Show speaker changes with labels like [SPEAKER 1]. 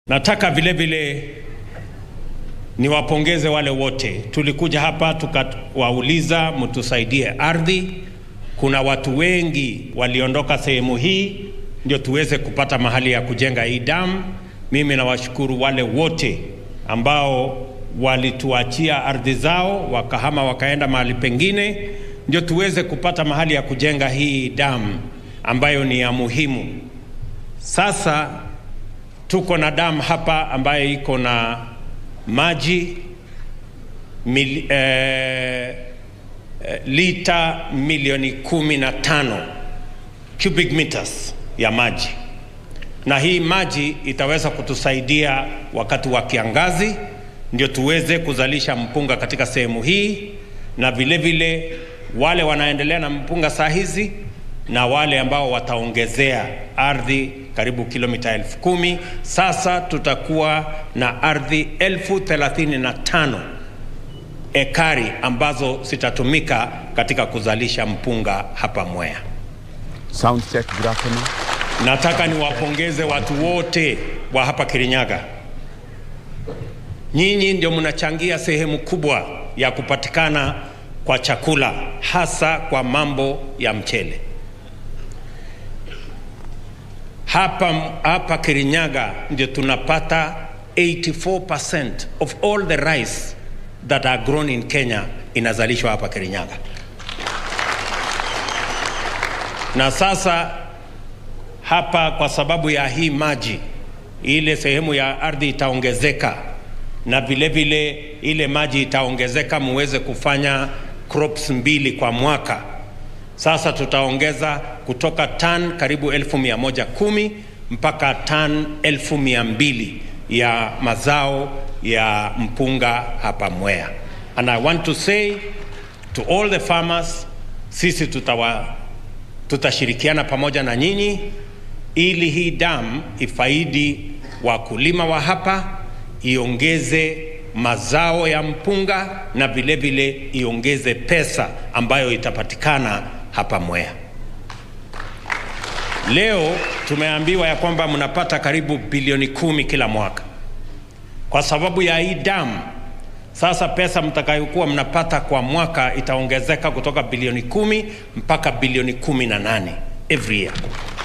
[SPEAKER 1] Nataka vile vile niwapongeze wale wote. Tulikuja hapa tukawauliza mtusaidie ardhi. Kuna watu wengi waliondoka sehemu hii ndio tuweze kupata mahali ya kujenga hii damu. Mimi nawashukuru wale wote ambao walituachia ardhi zao wakahama wakaenda mahali pengine, ndio tuweze kupata mahali ya kujenga hii damu ambayo ni ya muhimu. Sasa tuko na damu hapa ambayo iko na maji mil, eh, eh, lita milioni kumi na tano cubic meters ya maji, na hii maji itaweza kutusaidia wakati wa kiangazi, ndio tuweze kuzalisha mpunga katika sehemu hii, na vile vile wale wanaendelea na mpunga saa hizi na wale ambao wataongezea ardhi karibu kilomita elfu kumi. Sasa tutakuwa na ardhi elfu thelathini na tano ekari ambazo zitatumika katika kuzalisha mpunga hapa Mwea.
[SPEAKER 2] Sound check, good afternoon.
[SPEAKER 1] Nataka niwapongeze watu wote wa hapa Kirinyaga. Nyinyi ndio mnachangia sehemu kubwa ya kupatikana kwa chakula, hasa kwa mambo ya mchele. Hapa, hapa Kirinyaga ndio tunapata 84% of all the rice that are grown in Kenya inazalishwa hapa Kirinyaga. Na sasa hapa kwa sababu ya hii maji, ile sehemu ya ardhi itaongezeka, na vile vile ile maji itaongezeka, muweze kufanya crops mbili kwa mwaka. Sasa tutaongeza kutoka tan karibu elfu mia moja kumi mpaka tan elfu mia mbili ya mazao ya mpunga hapa Mwea. And I want to say to all the farmers, sisi tutawa, tutashirikiana pamoja na nyinyi ili hii damu ifaidi wakulima wa hapa, iongeze mazao ya mpunga na vile vile iongeze pesa ambayo itapatikana hapa Mwea. Leo tumeambiwa ya kwamba mnapata karibu bilioni kumi kila mwaka kwa sababu ya hii damu. Sasa pesa mtakayokuwa mnapata kwa mwaka itaongezeka kutoka bilioni kumi mpaka bilioni kumi na nane every year.